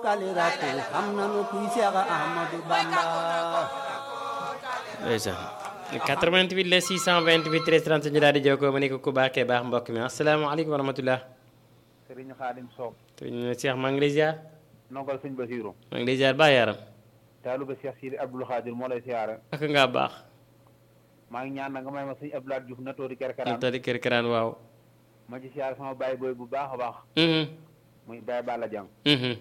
bokkali rakk xam nanu kuy Seex Ahmadu Bamba ndeysaan 88 la 628 13 37 ñu daal di jokkoo ma ne ko ku baaxee baax mbokk mi asalaamaaleykum wa rahmatulah. Sëriñ Xaadim Soog sëñ Cheikh maa ngi lay ziar. nongal sëñ Basiiru maa ngi lay ziar baax yaram. taaluba Cheikh Sidi Abdul Xaadir moo lay siyaare ak ngaa baax. maa ngi ñaan na nga may ma sëñ Abdoulaye Diouf na toori ñu kerkeraan tadi kër karaan waaw. ma ci siyaare sama baay booy bu baax a baax Mhm, muy baay Balla Jang mhm.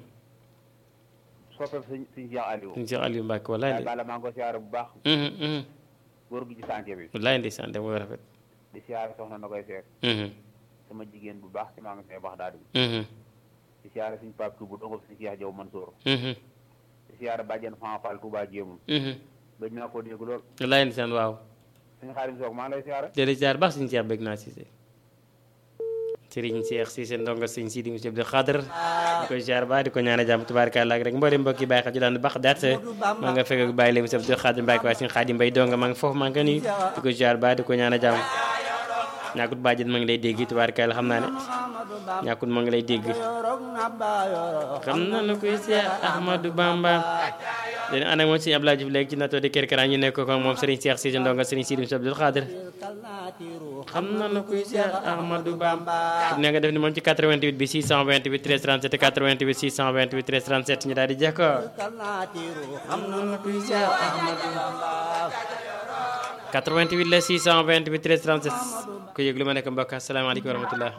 soppeem sëñ sëñ Cheikh Aliou sëñ Cheikh Aliou Mbacke wallaay baay ndi Balla maa ngi ko siyaare bu baax Mhm, mhm. góor gi ci sànce bi wallaay ndeysaan de mooy rafet. di siyaare soxna na koy seet Mhm, sama jigéen bu baax ci maa ngi see wax daal di mhm, di siyaare suñ Pape Touba dongob suñ Cheikh Jaw Mansour mhm, di siyaare bàjjen Fan Fall Touba Jéemul mhm. gëj naa ko dégg lool wallaay ndeysaan waaw. sëñ Xaadim Soog maa ngi lay siyaare jërëjëf ziar baax sëñ Cheikh bëgg naa Cissé. Serigne Cheikh Cissé ndongo sëñ Sidi Monsieur Abdou Khadr di ko ziar baax di ko ñaan jàmm tubaarkàlla ak rek mboolem mbokk yi bàyyi xel ci daan baax daat maa nga fekk ak bàyyi leen Monsieur Abdou Khadr Mbacke waaye sëñ Xaadim Mbay donga maa ngi foofu maa ngi ko nuyu di ko ziar baax di ko ñaan jàmm ñàkkut bàjjen ma ngi lay dégg tubaarkàlla xam naa ne Ahmadu Bamba ñàkkut ma ngi lay dégg yorog na ba yoro xam na lu koy Cheikh Ahmadou Bamba dañu ànd ak moom sëñ Abdoulaye Diouf léegi ci nattoo di kër karaan ñu nekk ko moom Serigne Cheikh Cissé ndonga Serigne Sidi Monsieur Abdou Khadr kalnaatiru xam na lu koy Cheikh Ahmadou Bamba ne nga def ni moom ci 88 bi 628 13 37 88 628 13 37 ñu daal di jekkoo kalnaatiru xam nanu kuy Seex Ahmadu Bamba 88 la 628 13 37 ku yëg lu ma nekk mbokk asalaamaaleykum wa rahmatullah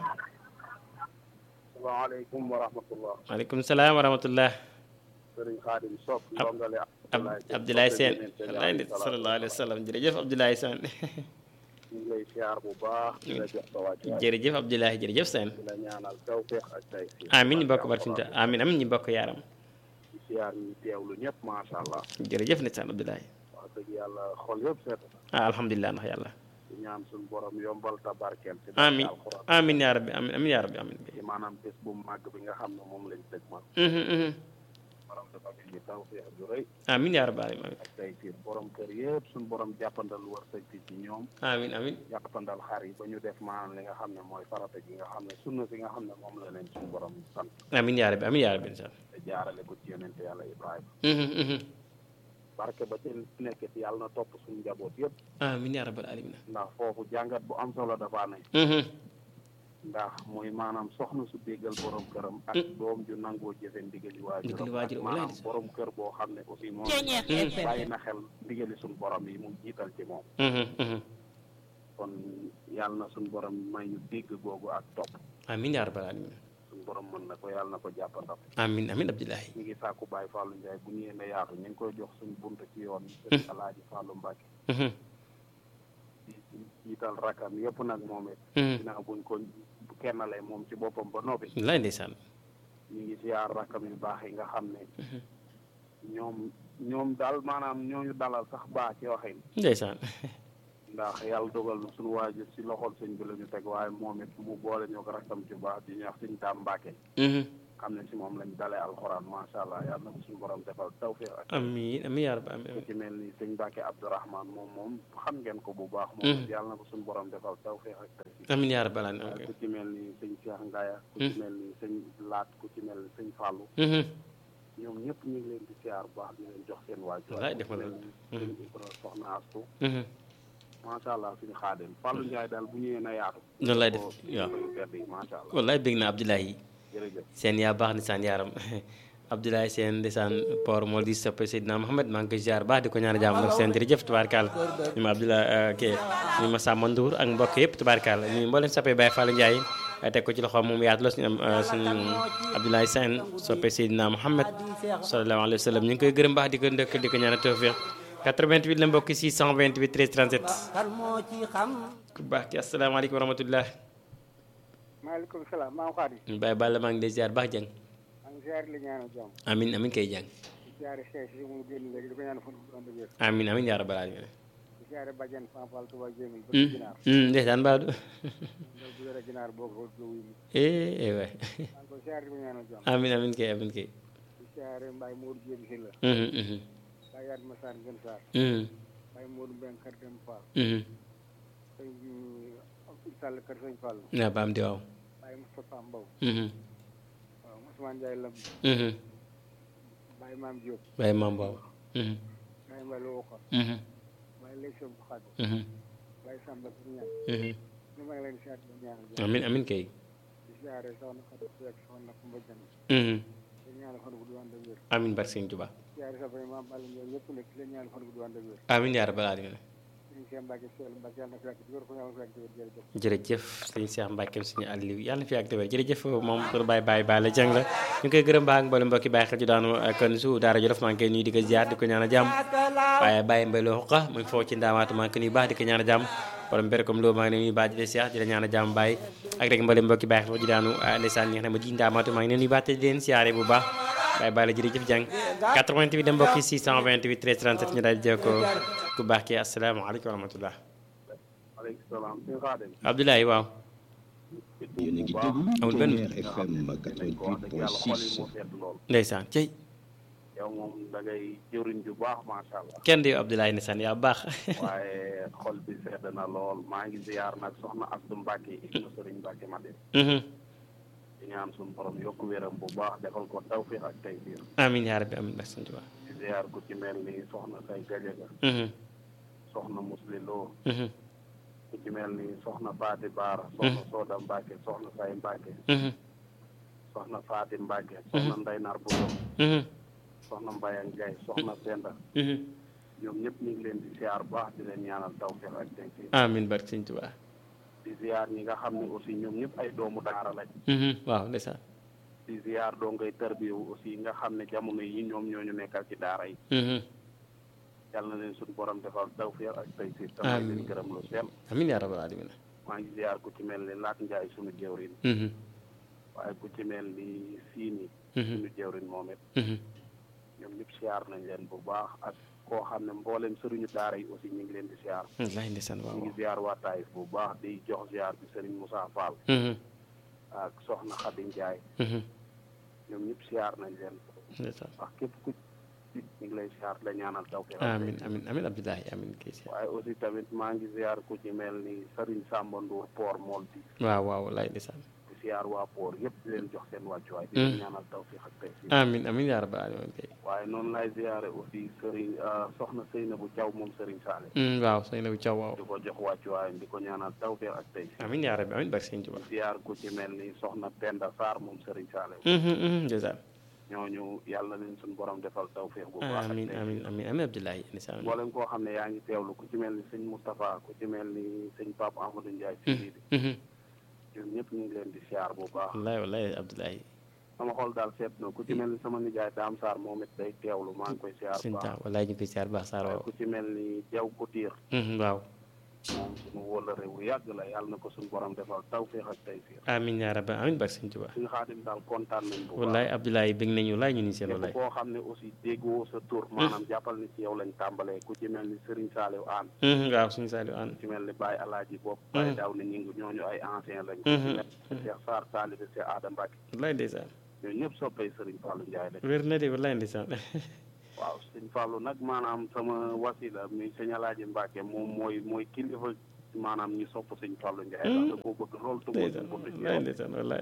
salaamaaleykum wa rahmatullah waaleykum salaam wa rahmatullah sëriñ Xaadim Sock Ab- ndongale Ab Abdoulaye Sène wallaay nit sallallahu alayhi wa sallam jërëjëf Abdoulaye Sène ñu ngi lay siyaar bu baax di la jox sa wàccuwaay jërëjëf Abdoulaye jërëjëf Sène di la ñaanal tawfeex ak tay amin ñu bokk barfinta amin amin ñu bokk yaaram di siyaar ñu teewlu ñëpp macha allah jërëjëf nit saan Abdoulaye wax dëgg yàlla xol yëpp seet na ah alhamdulilah ndax yàlla di ñaan suñu borom yombal tabarkeel ci amin barke alxuraan amin yaa rabbi amin amin yaa rabbi amin ci maanaam bés bu màgg bi nga xam ne moom lañ dëg ma Mhm, mhm. borom dafa ñu tawfeex ju rëy amin yaa rabbi amin ak tay tiir borom kër yëpp suñu borom jàppandal wërsëg bi ci ñoom amin amin jàppandal xar yi ba ñu def maanaam li nga xam ne mooy farata gi nga xam ne sunna si nga xam ne moom la leen suñu borom sant amin yaa rabbi amin yaa rabbi incha allah te jaarale ko ci yonente yàlla Ibrahima Mhm, mhm. barke ba ci nekk ci yàlla na topp suñu njaboot yëpp amin yaa rabbal alamin ndax foofu jàngat bu am solo dafa ne Mhm. ndax muy maanaam soxna su déggal borom këram ak doom ju nangoo jëfe ndigali Ndigali waajuram waajur, ak maanaam walaay. borom kër boo xam ne aussi moom Mhm. bàyyi na xel ndigali suñu borom yi mu jiital ci moom Mhm, mhm. kon yàlla na suñu borom may ñu dégg googu ak topp amin yaa rabbal alamin suñu borom mën na ko yàlla na ko jàppandal amin amin Abdoulaye ñu ngi sàkku Baye Fallou Ndiaye bu ñu yéene yaatu ñu ngi koy jox suñu bunt ci yoon sëñ Alaaji Fallou Mbacke Mhm, di jiital rakam yëpp nag moom it mhm. ginnaaw buñ ko kennalee moom ci boppam ba noppi wallaay ndeysaan ñu ngi siyaar rakam yu baax yi nga xam ne ñoom ñoom daal maanaam ñooñu dalal sax baax ci waxin ndeysaan ndax yàlla dogal na suñu waajur si loxol sëñ bi la ñu teg waaye moom it mu boole ñoo ko rakam ci baax di ñuy wax sëñ Daam Mbàkke Mhm. xam ne si moom lañ dalee alxuraan macha allah yàlla na ko suñu borom defal tawfiq ak amin amin yaa rabbi amin ku ci mel ni sëñ Mbàkke Abdourahman moom moom xam ngeen ko bu baax moom it yàlla na ko suñu borom defal tawfiq ak tawfiq amin yaa rabbal alamin ku ci mel ni sëñ Cheikh Ngaya ku ci mel ni sëñ Laat ku ci mel ni sëñ Fallou Mhm. ñoom ñëpp ñu ngi leen di siyaar bu baax di leen jox seen waajur Wallaay def nga ku ci loolu. mel ni sëñ Ibra Soxna Astu Mhm. macha allah suñu xaadim Fallou Ndiaye daal bu ñëwee na yaatu noonu lay def ko waaw yu tedd yi macha allah wallaay bég na Abdoulaye jërëjëf seen yaa baax ni saan yaaram Abdoulaye seen ndeysaan port moo di soppe Seydina Mohamed maa ngi koy ziar baax di ko ñaan jàmm nag seen jërëjëf tubaarkàlla ñu ma Abdoulaye ke ñu ma Samba Ndour ak mbokk yëpp tubaarkàlla ñu mboolem soppe Baye Fallou Ndiaye teg ko ci loxoom moom yaatu la suñu am suñu Abdoulaye Sène soppe Seydina Mohamed sallallahu alayhi wa sallam ñu ngi koy gërëm baax di ko ndëkk di ko ñaan tawfiq 88 la mbokk 628 13 37 kan moo ci xam ku baax ki asalaamaaleykum wa rahmatullah maaleykum salaam maa ngi xaadi Baye Balla maa ngi lay ziar baax jàng maa ngi ziare li ñaanal jàmm amin amin kay jàng di ziare Cheikh si mu génn léegi di ko ñaan fan bu ànd ak wér amin amin yaa rabbal alamin di ziare Badiane Fanfal Touba Jéemil ba Mm, ginaar mm, ndeysaan baadu loolu bu yore ginaar boo ko ko wuyu eh eh waay maa ngi koy ziare di ko ñaanal jàmm amin amin kay amin kay di ziare Mbaye Modou Jéem si la Mhm, mhm, Baye Yaat Massar Ngën Sarr mhm, Baye Modou Mbeng Kër Dem Fall mhm. sëñ Abdou Sall Kër Sëñ Fall naa baam di waaw Baye Moustapha Mbow Mhm, waaw Ousmane Ndiaye Lam mhm, maam Diop Baye maam boobu mhm Baye Mballo Wuxa mhm Baye Lex bu Xadd mhm Baye Samba bu ñaan mhm ñu maa ngi leen di siyaare di ñaanal jàmm amin amin kay di siyaare soxna Fatou Seck soxna Kumba Jang mhm di ñaanal fan bu du ànd ak wér amin barke Sëñ Tuubaa siyaare sa bay maam Balla Ndiaye ñëpp nag di leen ñaanal fan bu du ànd ak wér amin yaa rabbal aalamiin ñu Cheikh Mbacke Seel Mbacke yàlla na fi yàgg di wér ko yàlla na fi yàgg di wér jërëjëf jërëjëf sëñ Cheikh Mbackeem suñu Aliou yàlla na fi yàgg te wér jërëjëf moom pour Baye Baye Baye la jàng la ñu ngi koy gërëm baax mboolem mbokki Baye xel ju daanu kon su daara Jolof maa ngi koy nuyu di ko ziar di ko ñaan a jàmm waaye Baye Mbaye loo xoqa mu ngi foofu ci ndaamaatu maa ngi koy nuyu baax di ko ñaan a jàmm borom mbere comme loolu maa ngi leen nuyu baax di la ziar di la ñaan a jàmm Baye ak rek mboolem mbokki Baye xel ju daanu ndeysaan ñi nga xam ne ji ndaamaatu maa ngi leen nuyu baax te di leen siyaare bu baax Baye Baye la jërëjëf jàng 88 dem mbokki 628 13 37 ñu daal di jël ko ku baax ki asalaamaaleykum wa rahmatullah aleykum salaam suñu xaadim Abdoulaye waaw yéen a ngi déglu amul benn Tonnerre FM wax dëgg yàlla xol yi 88.6 moo sedd lool ndeysaan cey yow moom da ngay jëriñ ju baax macha allah kenn di Abdoulaye ndeysaan yaa baax waaye xol bi sedd na lool maa ngi ziyaar nag soxna Abdou Mbacke ibnu Sëriñ Mbacke Madina Mhm. di ñaan suñu borom yokk wéram bu baax defal ko tawfiq ak tey biir amiin yaa rabbi amiin barke Sëñ Tuubaa di ziyaar ku ci mel ni soxna say gajaga Mhm. soxna Musli Lo Mhm. ku ci mel ni soxna Faati Baara soxna Sooda Mbacke soxna say Mbacke Mhm. soxna Faati Mbacke soxna Ndey Nar Bulo Mhm. soxna Mbayang Gay soxna Penda Mhm. ñoom ñëpp ñu ngi leen di ziyaar baax di leen ñaanal tawfiq ak tey biir amiin barke Sëñ Tuubaa di ziyaar ñi nga xam ne aussi ñoom ñëpp ay doomu daara lañ Mhm. waaw ndeysaan di ziyaar doo ngay tarbiyewu aussi nga xam ne jamono yi ñoom ñoo ñu nekkal ci daara yi Mhm. yàlla na leen suñu borom defal tawfiq ak tey si tamay leen Amiin. gërëm lu sell amiin yaa rabbal aalamiin maa ngi ziyaar ku ci mel ni Laat Njaay suñu jëwrin Mhm. waaye ku ci mel ni Siini Mhm. suñu jëwrin moom it Mhm. ñoom ñëpp ziyaar nañ leen bu baax ak koo xam ne mboolem sëriñu daara yi aussi ñu ngi leen di ziyaar wallaahi ndeysaan waaw ñu ngi ziyaar waa Taïf bu baax di jox ziyaar bi sëriñ Moussa Fall Mhm. ak soxna Xadi Njaay Mhm. ñoom ñëpp ziyaar nañ leen ndeysaan wax képp ku ci ñu ngi lay ziyaar la ñaanal tawfiq ak amiin amiin amiin Abdoulaye amiin kay si waaye aussi tamit maa ngi ziar ku ci mel ni Serigne Samba Ndour Port Mool bi waaw waaw wallaahi ndeysaan di ziar waa Port yëpp di leen jox seen wàccuwaay di leen ñaanal tawfiq ak tey si amiin amiin yaa rabbal aalamiin kay waaye noonu lay ziare aussi Serigne soxna Seynabou Thiaw moom Serigne Sall Mhm. waaw sëñ Nabi Thiaw waaw di ko jox wàccuwaayam di ko ñaanal tawfiq ak tey si amiin yaa rabbi amiin barke Sëñ Tuubaa di ziar ku ci mel ni soxna Penda Sarr moom Serigne Sall Mhm. Mhm. ndeysaan ñooñu yàlla na leen suñu borom defal tawfiq bu baax ak amiin tey amiin amiin amiin Abdoulaye ndeysaan mboolem koo xam ne yaa ngi teewlu ku ci mel ni sëñ Moustapha ku ci mel ni sëñ Pape Amadou Ndiaye fii Mhm. ñun ñëpp ñu ngi leen di ziar bu baax wallaahi wallaahi Abdoulaye sama xol daal seet na ku ci mel ni sama nijaay Daam Sarr moom it day teewlu maa ngi koy siyaar sëñ bu baax Taam wallaahi ñu ngi koy siyaar baax Sarr waaw ku ci mel ni Jaw Koutiir Mhm. waaw moom suñu wóllare wu yàgg la yàlla na ko suñu borom defal tawfiix ak taysiir amiin yaa rabbi amiin barke Sëñ Tuubaa suñu xaadim daal kontaan nañ bu wallaay baax Abdoulaye bëgg nañu wallaay ñu ni seen képp wallaay koo xam ne aussi déggoo sa tur maanaam jàppal ni ci yow lañ tàmbalee ku ci mel ni Serigne Saliou Anne Mhm. waaw suñu Saliou Anne ku ci mel ni Baye Alaaji Bopp Baye Daaw ni ñi ngi ñooñu ay ancien lañ ku ci mel ni Cheikh Sarr Talibé Cheikh Adam Mbacke wallaay ndeysaan ñooñu ñëpp soppay Serigne Fallou Ndiaye lañ wér na de wallaay ndeysaan waaw sëñ Fallou nag maanaam sama wasila mi sëñ Alaaji Mbacke moom mooy mooy kilifa maanaam ñu sopp sëñ Fallou Ndiaye ndax da koo bëgg loolu te moo ndeysaan ko bëgg ci wallaay yow ndeysaan wallaay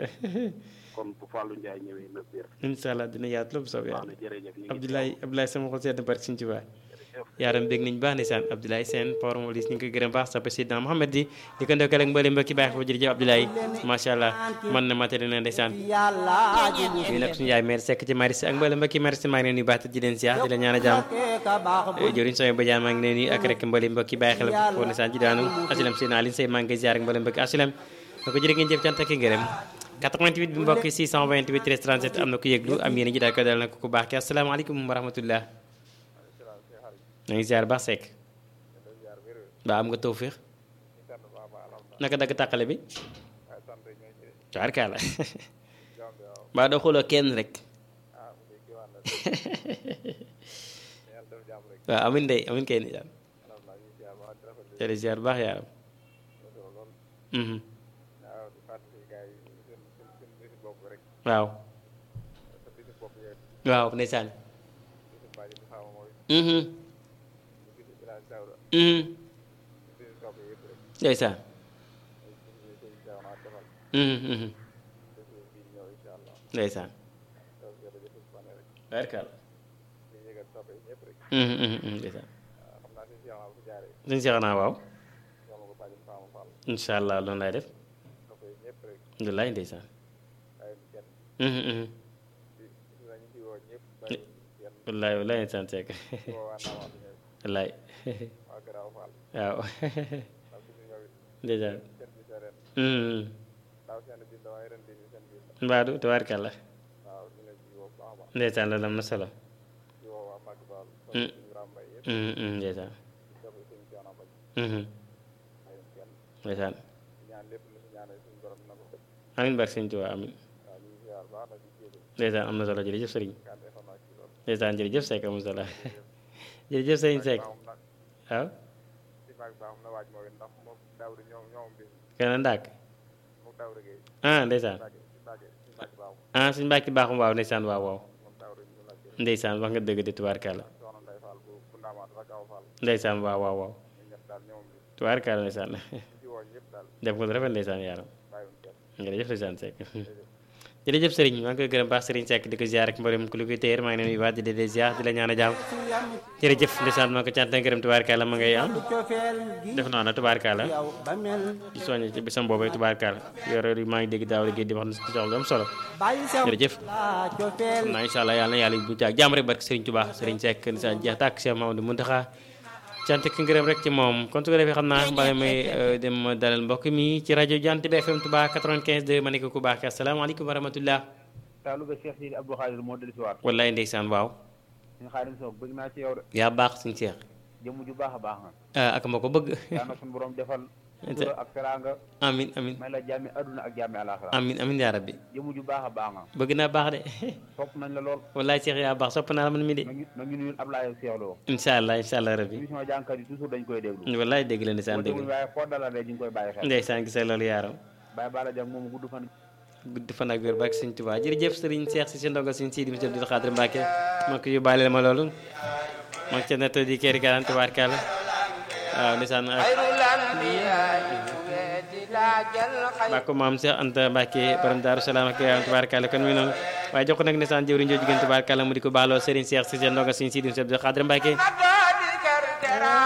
kon bu Fallou Ndiaye ñëwee na biir incha allah dina yaatu lépp soob wax yàlla na jërëjëf ñu ngi Abdoulaye Abdoulaye sama xol sedd na barke Sëñ Tuubaa yaaram bég nañ baax ndeysaan Abdoulaye Sène Port Molis ñu ngi koy gërëm baax sa président Mohamed di di ko ndokkale ak mbooleem mbokki baax fa jërëjëf Abdoulaye macha allah man na matali na ndeysaan yàlla ji mu ñu nag suñu yaay maire sekk ci maris ak mbooleem mbokki maris maa ngi leen nuyu baax te di leen ziar di leen ñaan a jàmm ka baax bu jëriñ sama badiaan maa ngi leen nuyu ak rek mbooleem mbokki bàyyi xel foo ndeysaan ci daanu asilam seen Aline Sey maa ngi koy ziar ak mbooleem mbokki asilam na ko jërë ngeen jëf cant ak i ngërëm 88 bi mbokki 628 13 37 am na ku yëglu am yéen ji daal ko dal na ko ku baax ki asalaamaaleykum wa rahmatullah na ngi ziar baax sekk waa am nga tawfiix naka dagg tàqale bi tubaarkaala mbaa doo xooloo kenn rek waaw amin day amin kay ni jaan jërë ziar baax yaaram mhm waaw waaw ndeysaan mhm mhm ndeysaan mhm mhm ndeysaan barkal yëgal soppe yi ñëpp rek Mhm, mhm, mhm, ndeysaan waaw xam naa si si bu jaaree suñu seex naa waaw yoma ko bàjjen Fama Fall incha allah loolu laay def soppe yi ñëpp rek wallaay ndeysaan bàyyi kenn Mhm, mhm. di di nañu di woo ñëpp bàyyi kenn wallaay wallaay ndeysaan seek di woo waa Ndamatou ñëw wallaay waa Garaaw Fall waaw ndax suñu ñëw it ndeysaan kenn bi sa ren Mhm. daaw seen biir la waaye ren bi seen biir la mbaadu tabaarkalla waaw ñu leen di woo bu baax a baax ndeysaan loolu am na solo di woo waa Mbacke Fall Mm. suñu Ibrahima Mbaye yëpp Mhm, mhm, ndeysaan di soppe suñu Soxna Mbaye Mhm, bàyyi kenn ndeysaan di ñaan lépp lu si ñaanal suñu borom na ko def amiin barke sëñ Tuubaa amiin waaw ñu ngi ziar baax na di jéego ndeysaan am na solo jërëjëf sëriñ kàddu information ci loolu ndeysaan jërëjëf Seck am na solo jërëjëf sëriñ Seck baaxum nag waaw si maag baaxum na waaj moo it ndax moom daawri ñoom ñoom bis kenn ndàkk moom daawri géey ah ndeysaan Mbacke si Mbacke si Mbacke baaxum ah suñu mbàkki baaxum waaw ndeysaan waaw waaw moom daawri ñu la jël ndeysaan wax nga dëgg de tubaarkalla soxna Ndeye Fall bu bu ndaamaat rek aw Fall ndeysaan waaw waaw waaw ñu ñett daal ñoom bis tubaarkalla ndeysaan ñu ci woo ñëpp daal def nga lu rafet ndeysaan yaaram bàyyiwuñ kenn jërëjëf ndeysaan Seck jërëjëf sëriñ maa ngi koy gërëm baax sëriñ Seck di ko ziar ak mboolem ku lu koy téer maa ngi leen di waat di leen ziar di la ñaan a jàmm jërëjëf ndeysaan maa ko cant ak gërëm tubaarkalla ma ngay am cofeel gi def naa na tubaarkalla yow ba mel di soññ ci bisam boobu tubaarkalla yore maa ngi dégg daaw liggéey di wax na si soxla lu am solo bàyyi sew jërëjëf la cofeel xam naa incha allah yàlla na yàlla bu jaag jàmm rek barke Serigne Touba Serigne Seck ndeysaan jeex tàkk Cheikh Mamadou Mountakha cant ak ngërëm rek ci moom kon su ko defee xam naa mbala may dem dalal mbokk mi ci rajo Jant bi FM Touba 95 2 ma ne ko ku baax ki asalaamaaleykum wa rahmatullah taalu ba Cheikh Sidi Abdou Khadir moo dellu si waat wallaay ndeysaan waaw ñu xaadim soog bëgg naa ci yow de yaa baax suñu Cheikh jëmm ju baax a baax nga ah ak ma ko bëgg yaa na suñu borom defal sutura ak teraanga amin amin may la jàmmi adduna ak jàmmi alaxira amin amin yaa rabbi jëmm ju baax a baax nga bëgg naa baax de sopp nañ la lool wallaay Cheikh yaa baax sopp naa la man mi de na ngi na ngi nuyul Ablaye Cheikh Lo incha allah incha allah rabbi émission jànkat yi toujours dañ koy déglu wallaay dégg la ndeysaan boo dégg déglu waaye foo dalal rek ñu ngi koy bàyyi xel ndeysaan gisee loolu yaaram Baye Bala Dieng moom gudd fan gudd fan ak wér barke Sëñ Tuubaa jërëjëf sëriñ Cheikh si si ndongo Sëñ Sidi Moussa Abdou Khadre Mbacke maa ko yóbbaale ma loolu maa ngi ca netto di kéri garan tubaarkàlla waaw ndeysaan baa ko maam Cheikh Anta Mbacke borom Daaru Salaam ak yaram tubaarkàlla kon mi noonu waaye jox ko nag ndeysaan jëwriñ joo jigéen tubaarkàlla mu di ko baaloo sëriñ Cheikh si si ndongo Sëñ Sidi Moussa Abdou Khadre Mbacke